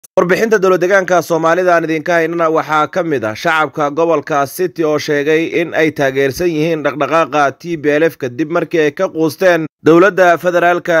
warbixinta dowladdeegaanka soomaalida aan idinka haynana waxaa ka mid ah shacabka gobolka city oo sheegay in ay taageersan yihiin dhaqdhaqaaqa t b l f kadib markii ay ka quusteen dowladda federaalka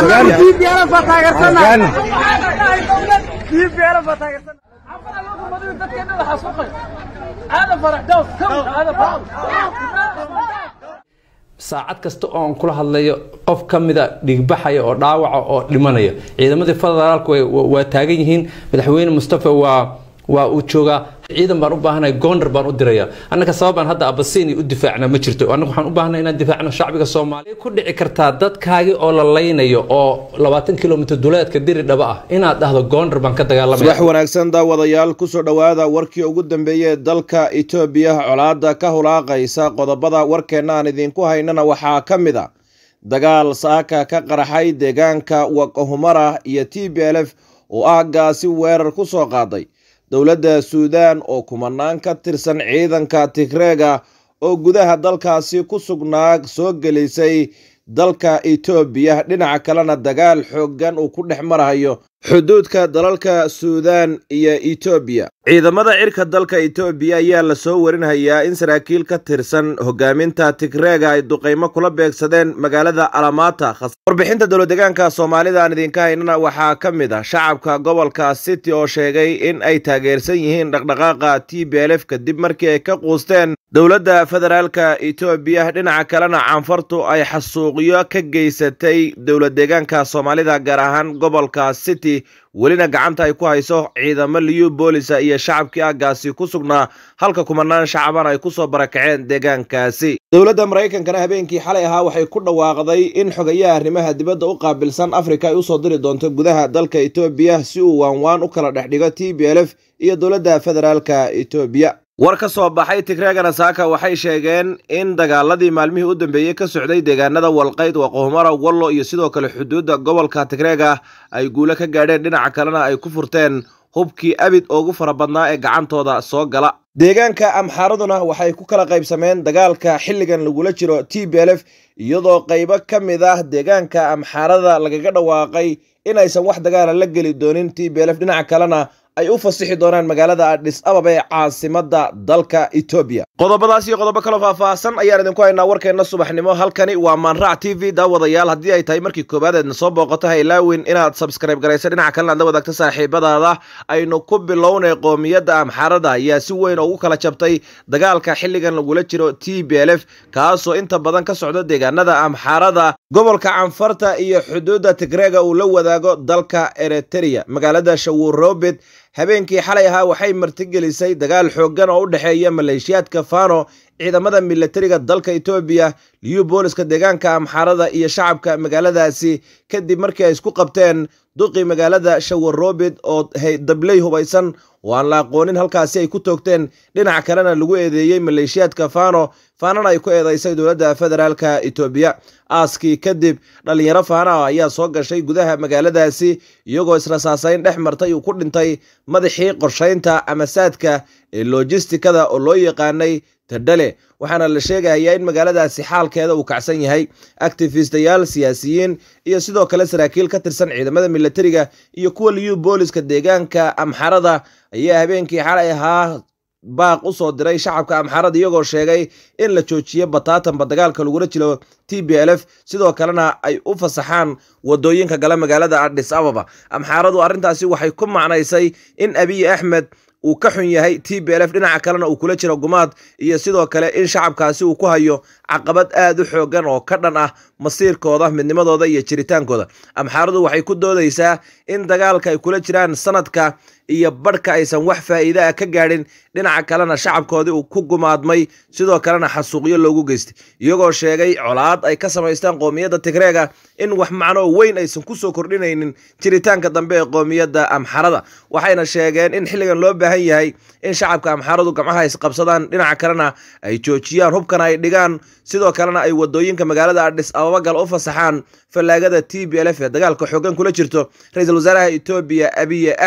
saacad kasta oo aan kula hadlayo qof ka mida dhigbaxaya oo dhaawaca oo dhimanaya ciidamadii federaalku waa taagan yihiin madaxweyne mustafa waa waa uu joogaa ciidan baan u baahanay goondar baan u diraya annaka sababaan hadda abasiini u difaacna ma jirto annaga waxaan u baahnay inaan difaacno shacbiga soomaaliya ku dhici kartaa dadkaagii oo la laynayo oo labaatan kilomitr duleedka diri dhaba ah inaad dhahdo goondar baan ka dagaalamaya subax wanaagsan daawadayaal kusoo dhowaada warkii ugu dambeeyey dalka etoobiya colaada ka hulaaqaysa qodobada warkeenna aan idinku haynana waxaa ka mid a dagaal saaka ka qaraxay deegaanka wakahumara iyo t b l f oo aaggaasi weerar ku soo qaaday dowladda suudaan oo kumanaan ka tirsan ciidanka tigreega oo gudaha dalkaasi ku sugnaa soo gelisay dalka etoobiya dhinaca kalena dagaal xooggan uu ku dhex marahayo xuduudka dalalka suudaan iyo etoobiya ciidamada cirka dalka etoobiya ayaa lasoo warinhayaa in saraakiil ka tirsan hogaaminta tigreega ay duqaymo kula beegsadeen magaalada alamata warbixinta dowladdeegaanka soomaalida aan idinka haynana waxaa ka mid ah shacabka gobolka city oo sheegay in ay taageersan yihiin dhaqdhaqaaqa t b l f kadib markii ay ka quusteen dowladda federaalka etoobiya dhinaca kalena canfartu ay xasuuqyo ka geysatay dowladdeegaanka soomaalida gaar ahaan gobolka city welina gacanta ay ku hayso ciidamo liyu boolisa iyo shacabkii aaggaasi ku sugnaa halka kumanaan shacaban ay kusoo barakaceen deegaankaasi dowladda maraykankana habeenkii xalay ahaa waxay ku dhawaaqday in xogayaha arrimaha dibadda u qaabilsan afrika ay usoo diri doonto gudaha dalka etoobiya si uu waanwaan u kala dhex dhigo t b l f iyo dowladda federaalka etoobiya war ka soo baxay tigreegana saaka waxay sheegeen in dagaaladii maalmihii u dambeeyey ka socday deegaanada walqayd waqohumara wallo iyo sidoo kale xuduudda gobolka tigreega ay guulo ka gaadheen dhinaca kalena ay ku furteen hubkii abid ugu fara badnaa ee gacantooda soo gala deegaanka amxaaraduna waxay ku kala qaybsameen dagaalka xilligan lagula jiro t b l f iyadoo qaybo ka mid ah deegaanka amxaarada lagaga dhawaaqay inaysan wax dagaala la geli doonin t b l f dhinaca kalena ay u fasixi doonaan magaalada adhis ababa ee caasimada dalka etoobiya qodobadaas iyo qodobo kaloo faahfaahsan ayaan idinku haynaa warkeenna subaxnimo halkani waa maanrac t v daawadayaal haddii ay tahay markii koowaad eedna soo booqato ha ilaawin inaad sabskrayb garaysa dhinaca kalena aad la wadaagto saaxiibadaada aynu ku bilownay qoomiyadda amxaarada ayaa si weyn ugu kala jabtay dagaalka xilligan lagula jiro t b l f kaasoo inta badan ka socdo deegaanada amxaarada gobolka canfarta iyo xuduudda tigreega uu la wadaago dalka eritrea magaalada shawurobet habeenkii xalay ahaa waxay martigelisay dagaal xooggan oo u dhexeeya maleeshiyaadka fano ciidamada milatariga dalka etoobiya liyu booliska deegaanka amxaarada iyo shacabka magaaladaasi kadib markii ay isku qabteen duqii magaalada shawarobet oo dabley hubaysan oo aan la aqoonin halkaasi ay ku toogteen dhinaca kalena lagu eedeeyey maleeshiyaadka fano faanana ay ku eedeysay dowladda federaalka etoobiya aaskii kadib dhalinyaro faana ayaa soo gashay gudaha magaaladaasi iyagoo israsaasayn dhex martay uu ku dhintay madaxii qorshaynta amasaadka ee lojistikada oo loo yaqaanay tadhale waxaana la sheegayaa in magaaladaasi xaalkeeda uu kacsan yahay actifistayaal siyaasiyiin iyo sidoo kale saraakiil ka tirsan ciidamada milatariga iyo kuwa liyu booliska deegaanka amxarada ayaa habeenkii xalay ahaa baaq u soo diray shacabka amxaarada iyagoo sheegay in la joojiyo bataatanba dagaalka lagula jiro t b l f sidoo kalena ay u fasaxaan wadooyinka gala magaalada adhis ababa amxaaradu arrintaasi waxay ku macnaysay in abiy axmed uu ka xun yahay t b l f dhinaca kalena uu kula jiro gumaad iyo sidoo kale in shacabkaasi uu ku hayo caqabad aad u xoogan oo ka dhan ah masiirkooda midnimadooda iyo jiritaankooda amxaaradu waxay ku doodaysaa in dagaalka ay kula jiraan sanadka iyo badhka aysan wax faa'iide ah ka gaadhin dhinaca kalena shacabkoodii uu ku gumaadmay sidoo kalena xasuuqyo loogu geystay iyagoo sheegay colaad ay ka samaystaan qoomiyadda tigreega in wax macnoo weyn aysan ku soo kordhinaynin jiritaanka dambe ee qoomiyadda amxarada waxayna sheegeen in xilligan loo baahan yahay in shacabka amxaradu gamcaha isqabsadaan dhinaca kalena ay joojiyaan hubkana ay dhigaan sidoo kalena ay wadooyinka magaalada adhis ababa gal u fasaxaan fallaagada t b l f ee dagaalka xoogan kula jirto ra-iisul wasaaraha etoobiya abiye axmed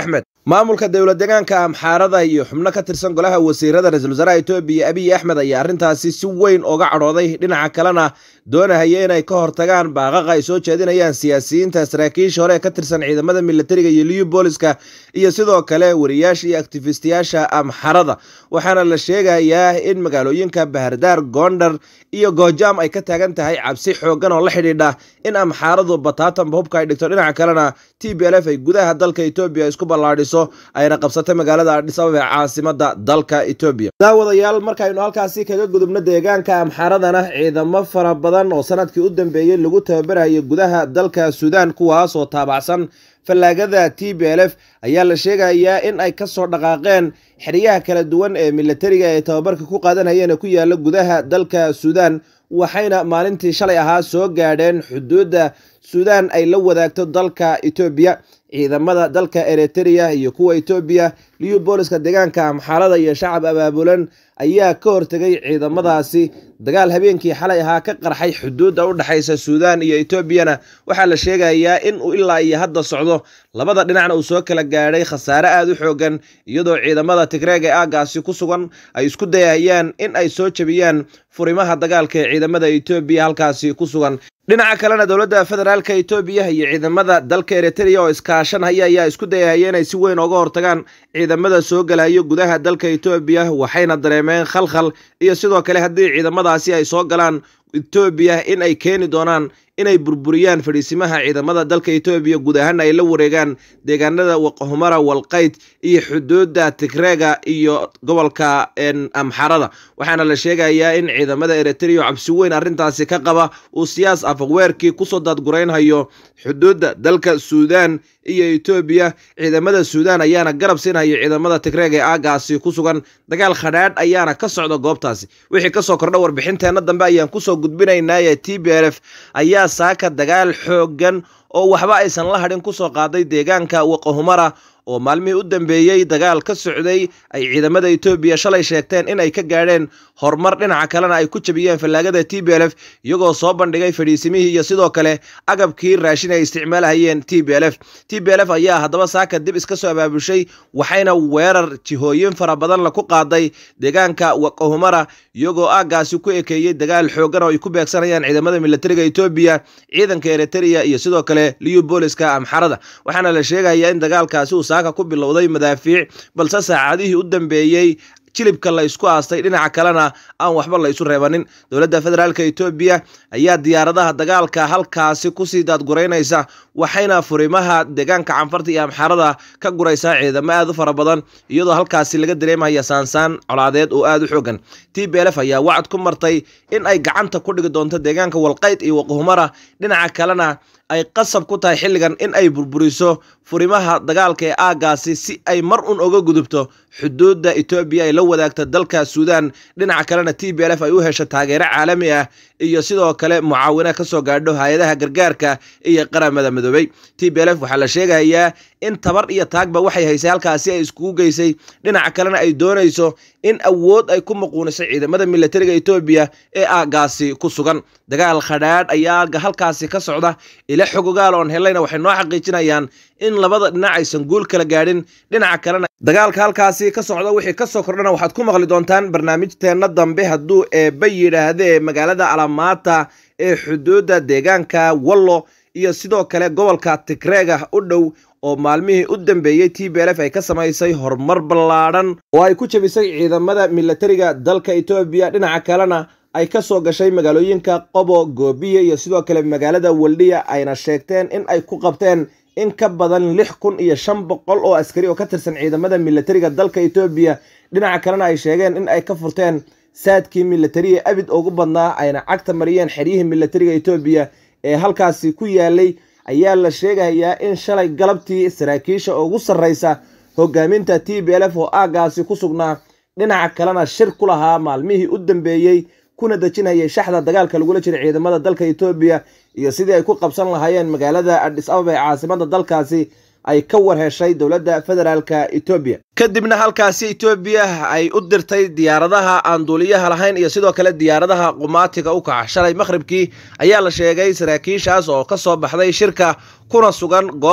maamulka dowlad deegaanka amxaarada iyo xubno ka tirsan golaha wasiirada ra-iisul wasaaraha etoobiya abiy axmed ayaa arrintaasi si weyn oga cadhooday dhinaca kalena doonahaya inay ka hortagaan baaqaqa ay soo jeedinayaan siyaasiyiinta saraakiisha hore ee ka tirsan ciidamada militariga iyo liyu booliska iyo sidoo kale wariyaasha iyo aktifistiyaasha amxarada waxaana la sheegayaa in magaalooyinka bahardaar goondhar iyo goojaam ay ka taagan tahay cabsi xoogan oo la xidhiidha in amxaaradu bataatanba hubka ay dhigto dhinaca kalena t b l f ay gudaha dalka etoobiya isku ballaadhiso ayna qabsatay magaalada adhis ababa ee caasimada dalka etoobiya daawadayaal markaynu halkaasi kaga gudubno deegaanka amxaaradana ciidamo fara badan oo sanadkii u dambeeyey lagu tababarayo gudaha dalka suudaan kuwaas oo taabacsan fallaagada t b l f ayaa la sheegayaa in ay kasoo dhaqaaqeen xeryaha kala duwan ee militariga ee tababarka ku qaadanayeen ee ku yaala gudaha dalka suudaan waxayna maalintii shalay ahaa soo gaadheen xuduudda suudaan ay la wadaagto dalka etoobiya ciidamada dalka eritrea iyo kuwa etoobiya liyu booliska deegaanka amxaalada iyo shacab abaabulan ayaa ka hortegay ciidamadaasi dagaal habeenkii xalay ahaa ka qarxay xuduudda u dhexaysa suudaan iyo etoobiyana waxaa la sheegayaa in uu ilaa iyo hadda socdo labada dhinacna uu soo kala gaadhay khasaare aada u xoogan iyadoo ciidamada tigreeg ee aagaasi ku sugan ay isku dayayaan in ay soo jebiyaan furimaha dagaalka ee ciidamada etoobiya halkaasi ku sugan dhinaca kalena dowladda federaalka etoobiya iyo ciidamada dalka eritrea oo iskaashanhaya ayaa isku dayahaya inay si weyn oga hortagaan ciidamada soo galayo gudaha dalka etoobiya waxayna dareemeen khalkhal iyo sidoo kale haddii ciidamadaasi ay soo galaan etoobiya in ay keeni doonaan inay burburiyaan fadhiisimaha ciidamada dalka etoobiya guud ahaana ay la wareegaan deegaanada waqhumara walqayd iyo xuduudda tigreega iyo gobolka amxarada waxaana la sheegayaa in ciidamada eritrea cabsi weyn arrintaasi ka qaba uu siyaas afaqweerkii kusoo daadguraynhayo xuduudda dalka suudaan iyo etoobiya ciidamada suudaan ayaana garab siinhayo ciidamada tigreeg ee aagaasi ku sugan dagaal khadhaadh ayaana ka socda goobtaasi wixii kasoo kordha warbixinteenna dambe ayaan kusoo gudbinaynaaye t b l f ayaa saaka dagaal xoogan oo waxba aysan la hadhin kusoo qaaday deegaanka waqahumara oo maalmihii u dambeeyey dagaal ka socday ay ciidamada etoobiya shalay sheegteen in ay ka gaadheen horumar dhinaca kalena ay ku jabiyeen fallaagada t b l f iyagoo soo bandhigay fadhiisimihii iyo sidoo kale agabkii raashin ay isticmaalahayeen t b l f t b l f ayaa haddaba saaka dib iska soo abaabushay waxayna weerar jihooyin fara badan la ku qaaday deegaanka waqahumara iyagoo aagaasi ku ekeeyey dagaal xoogan oo ay ku beegsanayaan ciidamada militariga etoobiya ciidanka eritrea iyo sidoo kale liyu booliska amxarada waxaana la sheegayaa in dagaalkaasi uu saaka ku bilowday madaafiic balse saacadihii u dambeeyey jilibka la isku aastay dhinaca kalena aan waxba la isu reebanin dowladda federaalk etoobiya ayaa diyaaradaha dagaalka halkaasi kusii daadguraynaysa waxayna furimaha deegaanka canfarta iyo amxarada ka guraysaa ciidamo aad u fara badan iyadoo halkaasi laga dareemaya saansaan colaadeed oo aada u xoogan t b l f ayaa wacad ku martay in ay gacanta ku dhigi doonto deegaanka walqayd iyo waqhumara dhinaca kalena ay qasab ku tahay xilligan in ay burburiso furimaha dagaalka ee aagaasi si ay mar un oga gudubto xuduudda etoobiya ay la wadaagta dalka suudaan dhinaca kalena t b l f ay u hesho taageero caalami ah iyo sidoo kale mucaawina ka soo gaadho hay-adaha gargaarka iyo qaramada midoobey t b l f waxaa la sheegayaa in tabar iyo taagba waxay haysay halkaasi ay iskugu geysay dhinaca kalena ay doonayso in awood ay ku muquunisay ciidamada militariga etoobiya ee aagaasi ku sugan dagaal khadhaadh ayaa halkaasi ka socda ila xogogaal oon helayna waxay noo xaqiijinayaan in labada dhinac aysan guul kala gaadhin dhinaca kalena dagaalka halkaasi ka socda wixii kasoo kordhana waxaad ku maqli doontaan barnaamijteenna dambe hadduu eebba yidhaahdee magaalada alamaata ee xuduudda deegaanka wallo iyo sidoo kale gobolka tigreega u dhow oo maalmihii u dambeeyey t b l f ay ka samaysay horumar ballaadhan oo ay ku jebisay ciidamada militariga dalka etoobiya dhinaca kalena ay ka soo gashay magaalooyinka qobo goobiya iyo sidoo kale magaalada waldhiya ayna sheegteen in ay ku qabteen in ka badan lix kun iyo shan boqol oo askari oo ka tirsan ciidamada militariga dalka etoobiya dhinaca kalena ay sheegeen in ay ka furteen saadkii militariga abid ugu badnaa ayna cagta mariyeen xeryihii militariga etoobiya ee halkaasi ku yaalay ayaa la sheegayaa in shalay galabtii saraakiisha ugu sarreysa hogaaminta t b l f oo aagaasi ku sugnaa dhinaca kalena shir ku lahaa maalmihii u dambeeyey kuna dejinayay shaxda dagaalka lagula jira ciidamada dalka etoobiya iyo sidii ay ku qabsan lahaayeen magaalada adhis ababa ee caasimada dalkaasi ay ka war heshay dowladda federaalka etoobiya kadibna halkaasi etoobiya ay u dirtay diyaaradaha aan duuliyaha lahayn iyo sidoo kale diyaaradaha qumaatiga u kaca shalay maqhribkii ayaa la sheegay saraakiishaas oo ka soo baxday shirka kuna sugan goob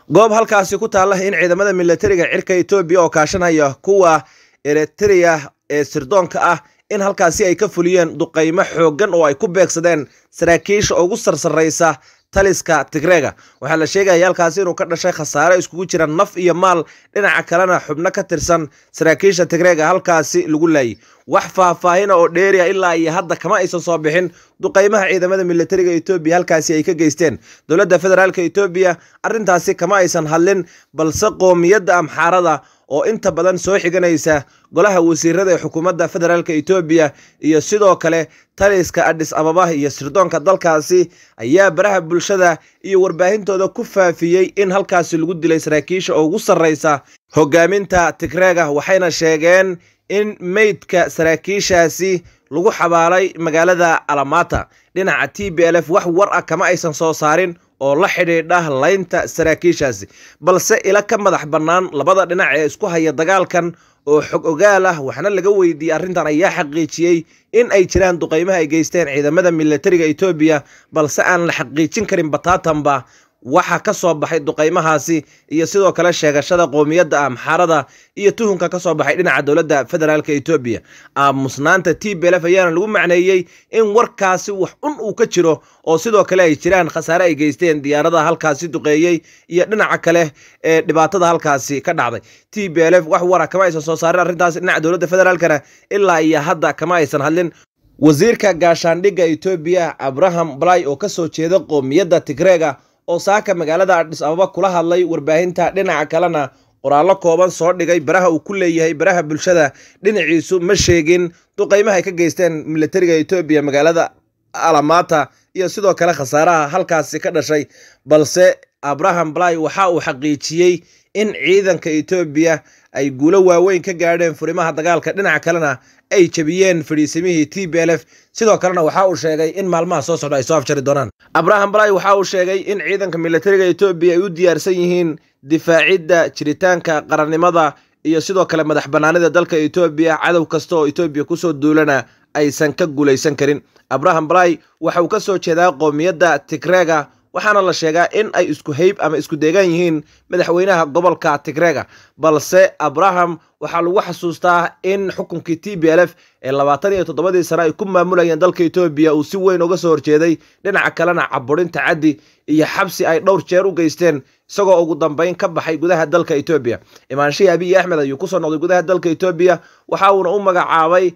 goob halkaasi ku taalla in ciidamada milatariga cirka etoobiya oo kaashanaya kuwa eritrea ee sirdoonka ah in halkaasi ay ka fuliyeen duqaymo xooggan oo ay ku beegsadeen saraakiisha ugu sarsaraysa taliska tigreega waxaa la sheegaya halkaasi inuu ka dhashay khasaare iskugu jira naf iyo maal dhinaca kalena xubno ka tirsan saraakiisha tigreega halkaasi lagu laayay wax faahfaahina oo dheeriya ilaa iyo hadda kama aysan soo bixin duqaymaha ciidamada milatariga etoobiya halkaasi ay ka geysteen dowladda federaalk etoobiya arrintaasi kama aysan hadlin balse qoomiyadda amxaarada oo inta badan soo xiganaysa golaha wasiirada ee xukuumadda federaalk etoobiya iyo sidoo kale taliska adhis ababa iyo sirdoonka dalkaasi ayaa baraha bulshada iyo warbaahintooda ku faafiyey in halkaasi lagu dilay saraakiisha oo ugu sarraysa hogaaminta tigreega waxayna sheegeen in meydka saraakiishaasi lagu xabaalay magaalada alamata dhinaca t b l f wax war ah kama aysan soo saarin oo la xidhiidha laynta saraakiishaasi balse ila ka madax bannaan labada dhinac ee isku haya dagaalkan oo xog ogaal ah waxna laga weydiiyey arrintan ayaa xaqiijiyey in ay jiraan duqaymaha ay geysteen ciidamada milatariga etoobiya balse aan la xaqiijin karin bataatanba waxa ka soo baxay duqaymahaasi iyo sidoo kale sheegashada qoomiyadda amxaarada iyo tuhunka ka soo baxay dhinaca dowladda federaalk etoobiya aamusnaanta t b lf ayaana lagu macneeyey in warkaasi wax un uu ka jiro oo sidoo kale ay jiraan khasaare ay geysteen diyaaradaha halkaasi duqeeyey iyo dhinaca kale ee dhibaatada halkaasi ka dhacday t b l f wax wara kama aysan soo saarin arrintaasi dhinaca dowladda federaalkana ilaa iyo hadda kama aysan hadlin wasiirka gaashaandhigga etoobiya abraham blay oo kasoo jeeda qoomiyadda tigreega oo saaka magaalada adhis ababa kula hadlay warbaahinta dhinaca kalena qoraallo kooban soo dhigay baraha uu ku leeyahay baraha bulshada dhinaciisu ma sheegin duqaymaha ay ka geysteen milatariga etoobiya magaalada alamata iyo sidoo kale khasaaraha halkaasi ka dhashay balse abraham blay waxa uu xaqiijiyey in ciidanka etoobiya ay guulo waaweyn ka gaadheen furimaha dagaalka dhinaca kalena ay jebiyeen fadhiisimihii t b l f sidoo kalena waxa uu sheegay in maalmaha soo socda ay soo afjari doonaan abraham blay waxa uu sheegay in ciidanka milatariga etoobiya ay u diyaarsan yihiin difaacidda jiritaanka qarannimada iyo sidoo kale madax bannaanida dalka etoobiya cadow kasta oo etoobiya kusoo duulana aysan ka guulaysan karin abraham blay waxa uu ka soo jeedaa qoomiyadda tigreega waxaana la sheegaa in ay isku hayb ama isku deegaan yihiin madaxweynaha gobolka tigreega balse abraham waxaa lagu xasuustaa in xukunkii t b l f ee labaatan iyo toddobadii sane ay ku maamulayeen dalka etoobiya uu si weyn uga soo horjeeday dhinaca kalena caburinta caddi iyo xabsi ay dhowr jeer u geysteen isagoo ugu dambeyn ka baxay gudaha dalka etoobiya imaanshihii abiy axmed ayuu kusoo noqday gudaha dalka etoobiya waxa uuna u magacaabay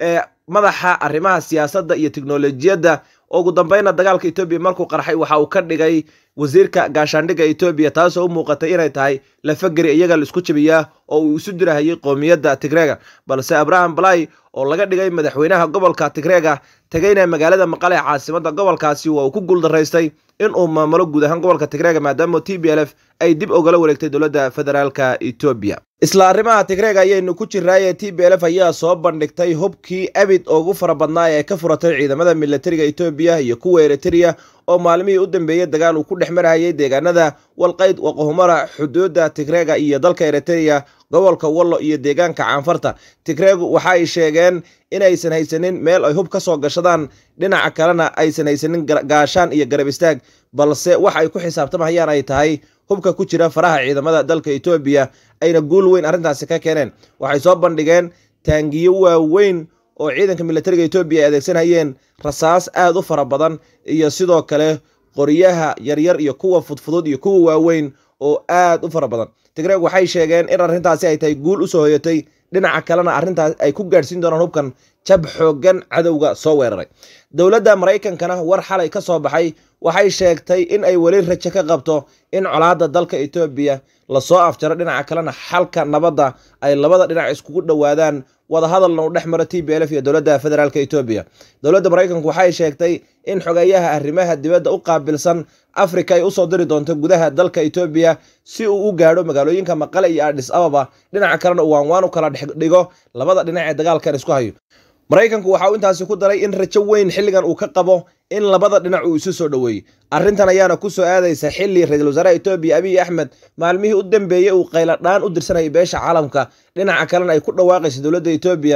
madaxa arrimaha siyaasadda iyo tiknolojiyadda ugu dambeynna dagaalka etoobiya markuu qarxay waxa uu ka dhigay wasiirka gaashaandhigga etoobiya taasoo u muuqatay inay tahay lafageri iyaga la isku jabiyaa oo uu isu dirahayay qoomiyadda tigreega balse abraham blay oo laga dhigay madaxweynaha gobolka tigreega tegayna magaalada maqale ee caasimadda gobolkaasi waa uu ku guuldaraystay in uu maamulo guud ahaan gobolka tigreega maadaama t b l f ay dib ogala wareegtay dowladda federaalka etoobiya isla arrimaha tigreega ayaynu ku jiraaye t b l f ayaa soo bandhigtay hubkii abid ugu fara badnaa ee ka furatay ciidamada milatariga etoobiya iyo kuwa eritrea oo maalmihii u dambeeyey dagaal uu ku dhex marahayay deegaanada walqayd waqohumara xuduudda tigreega iyo dalka eritrea gobolka wallo iyo deegaanka caanfarta tigreegu waxa ay sheegeen inaysan haysanin meel ay hub ka soo gashadaan dhinaca kalena aysan haysanin gaashaan iyo garab istaag balse waxa ay ku xisaabtamahayaan ay tahay hubka ku jira faraha ciidamada dalka etoobiya ayna guul weyn arrintaasi ka keeneen waxay soo bandhigeen taangiyo waaweyn oo ciidanka milatariga etoobiya ay adeegsanayeen rasaas aad u fara badan iyo sidoo kale qoryaha yaryar iyo kuwa fudfudud iyo kuwa waaweyn oo aad u fara badan tigreeg waxay sheegeen in arrintaasi ay tahay guul usoo hoyatay dhinaca kalena arrintaas ay ku gaadhsiin doonaan hubkan jab xooggan cadowga soo weeraray dowladda maraykankana war xalay ka soo baxay waxay sheegtay in ay weli rajo ka qabto in colaadda dalka etoobiya lasoo afjaro dhinaca kalena xalka nabadda ay labada dhinac iskugu dhowaadaan wadahadalna uu dhex maro t b l f iyo dowladda federaalk etoobiya dowladda maraykanku waxay sheegtay in xogeeyaha arrimaha dibadda u qaabilsan afrika ay usoo diri doonto gudaha dalka etoobiya si uu u gaadho magaalooyinka maqale iyo adhis ababa dhinaca kalena uu waanwaan u kala dhigo labada dhinac ee dagaalkan isku hayo maraykanku waxa uu intaasi ku daray in rajo weyn xilligan uu ka qabo in labada dhinac uu isu soo dhoweeyey arrintan ayaana ku soo aadaysa xilli ra-iisul wasaaraha etoobiya abiy axmed maalmihii u dambeeyey uu qayladhaan u dirsanayay beesha caalamka dhinaca kalena ay ku dhawaaqaysa dowladda etoobiya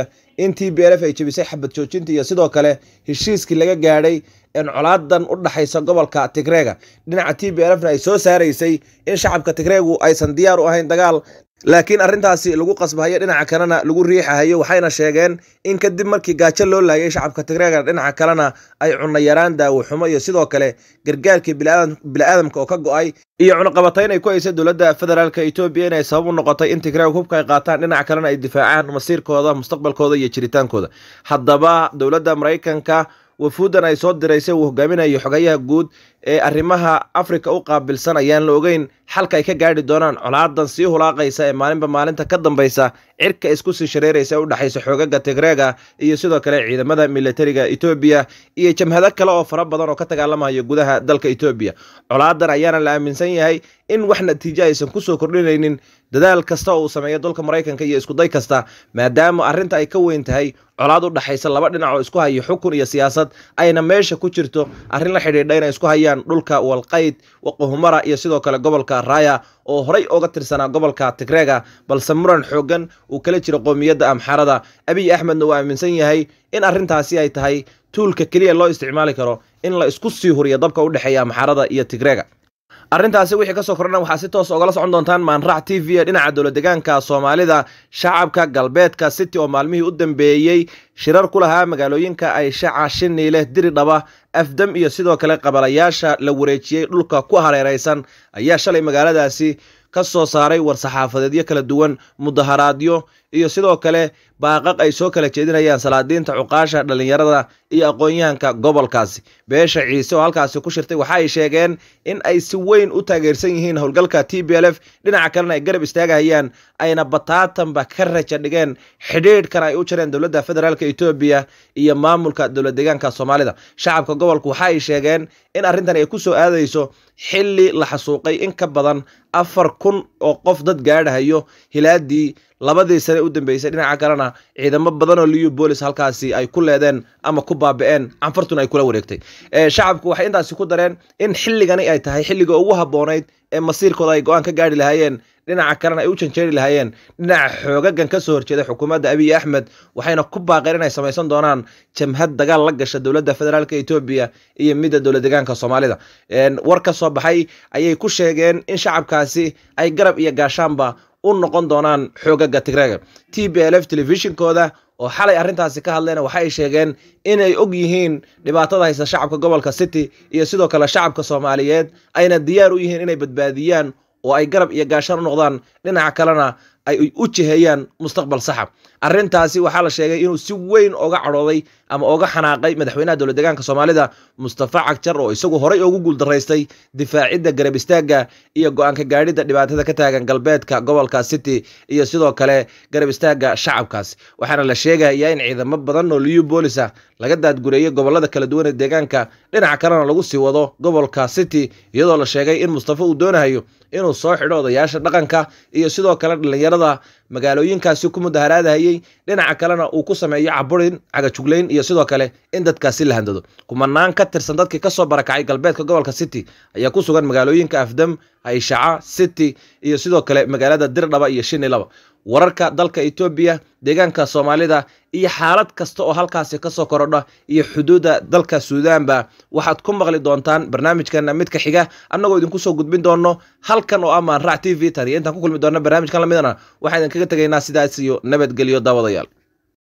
in t b l f ay jebisay xabad joojinta iyo sidoo kale heshiiskii laga gaadhay in colaadan u dhaxaysa gobolka tigreega dhinaca t b l fna ay soo saaraysay in shacabka tigreegu aysan diyaar u ahayn dagaal laakiin arrintaasi lagu qasbahayo dhinaca kalena lagu riixahayo waxayna sheegeen in kadib markii gaajo loo laayay shacabka tigreega dhinaca kalena ay cunno yaraan daawo xumo iyo sidoo kale gargaarkii bili-aadamka oo ka go-ay iyo cunaqabatayn ay ku haysay dowladda federaalk etoobiya inay sabab u noqotay in tigreeg hubka ay qaataan dhinaca kalena ay difaacaan masiirkooda mustaqbalkooda iyo jiritaankooda haddaba dowladda maraykanka wafuudan ay soo diraysay uu hogaaminayo xogayaha guud ee arrimaha afrika u qaabilsan ayaan la ogeyn xalka ay ka gaadhi doonaan colaadan sii hulaaqaysa ee maalinba maalinta ka dambaysa cirka isku sii shareeraysa ee u dhexaysa xoogaga tigreega iyo sidoo kale ciidamada militariga etoobiya iyo jamhado kale oo fara badan oo ka dagaalamayo gudaha dalka etoobiya colaadan ayaana la aaminsan yahay in wax natiijo aysan kusoo kordhinaynin dadaal kasta oo uu sameeyo dalka maraykanka iyo iskuday kasta maadaama arrinta ay ka weyn tahay colaad u dhexaysa laba dhinac oo isku hayo xukun iyo siyaasad ayna meesha ku jirto arrin la xidhiidha inay isku hayaan dhulka walqayd waqohumara iyo sidoo kale gobolka raaya oo horey oga tirsanaa gobolka tigreega balse muran xoogan uu kala jiro qoomiyadda amxarada abiy axmedna uu aaminsan yahay in arrintaasi ay tahay tuulka keliya loo isticmaali karo in la isku sii huriyo dabka u dhexeeya amxarada iyo tigreega arrintaasi wixii kasoo kordhana waxaa si toos ogala socon doontaan maanrac t v ee dhinaca dowladegaanka soomaalida shacabka galbeedka city oo maalmihii u dambeeyey shirar ku lahaa magaalooyinka ay shaca shiniileh diridhaba afdam iyo sidoo kale qabalayaasha la wareejiyey dhulka ku hareeraysan ayaa shalay magaaladaasi ka soo saaray war-saxaafadeedyo kala duwan mudaharaadyo iyo sidoo kale baaqaq ay soo kala jeedinayaan salaadiinta cuqaasha dhallinyarada iyo aqoon-yahanka gobolkaasi beesha ciise oo halkaasi ku shirtay waxa ay sheegeen in ay si weyn u taageersan yihiin howlgalka t b l f dhinaca kalena ay garab istaagahayaan ayna bataatanba ka raja dhigeen xidhiidhkan ay u jireen dowladda federaalk etoobiya iyo maamulka dowlad deegaanka soomaalida shacabka gobolka waxa ay sheegeen in arrintan ay ku soo aadayso xilli la xasuuqay in ka badan afar kun oo qof dad gaadhahayo hilaadii labadii sane u dambeysay dhinaca kalena ciidamo badan oo liu bolis halkaasi ay ku leedeen ama ku baabi'een canfartuna ay kula wareegtay shacabku waxay intaasi ku dareen in xilligani ay tahay xilliga ugu habboonayd ee masiirkooda ay go-aan ka gaadhi lahaayeen dhinaca kalena ay u janjeeri lahaayeen dhinaca xoogagan ka soo horjeeda xukuumadda abiy axmed waxayna ku baaqeen inay samaysan doonaan jamhad dagaal la gasha dowladda federaalk etoobiya iyo midda dowlad deegaanka soomaalida war ka soo baxay ayay ku sheegeen in shacabkaasi ay garab iyo gaashaanba u noqon doonaan xoogaga tigreega t b l f telefishinkooda oo xalay arrintaasi ka hadlayna waxa ay sheegeen inay og yihiin dhibaatada haysta shacabka gobolka city iyo sidoo kale shacabka soomaaliyeed ayna diyaar u yihiin inay badbaadiyaan oo ay garab iyo gaashaan u noqdaan dhinaca kalena ay u jiheeyaan mustaqbal saxa arrintaasi waxaa la sheegay inuu si weyn oga cadhooday ama oga xanaaqay madaxweynaha dowlad deegaanka soomaalida mustafa cagjar oo isagu horey ugu guuldaraystay difaacidda garab istaagga iyo go-aanka gaadhidda dhibaatada ka taagan galbeedka gobolka city iyo sidoo kale garab istaagga shacabkaas waxaana la sheegayaa in ciidamo badan oo liu boolis ah laga daadgureeyey gobolada kala duwan ee deegaanka dhinaca kalena lagu sii wado gobolka city iyadoo la sheegay in mustafa uu doonayo inuu soo xidho odayaasha dhaqanka iyo sidoo kale dhallinyarada magaalooyinkaasi ku mudaharaadahayey dhinaca kalena uu ku sameeyo caburin cagajuglayn iyo sidoo kale in dadkaasi la handado kumanaan ka tirsan dadkii kasoo barakacay galbeedka gobolka city ayaa ku sugan magaalooyinka afdam hayshaca city iyo sidoo kale magaalada dirdhaba iyo shinilaba wararka dalka etoobiya deegaanka soomaalida iyo xaalad kasta oo halkaasi kasoo korodha iyo xuduudda dalka suudaanba waxaad ku maqli doontaan barnaamijkana midka xiga annagoo idinku soo gudbin doono halkan oo ah maanrac t v tan iyo intaan ku kulmi doona barnaamijkan lamidana waxaa idinkaga tegaynaa sidaas iyo nabadgelyo daawadayaal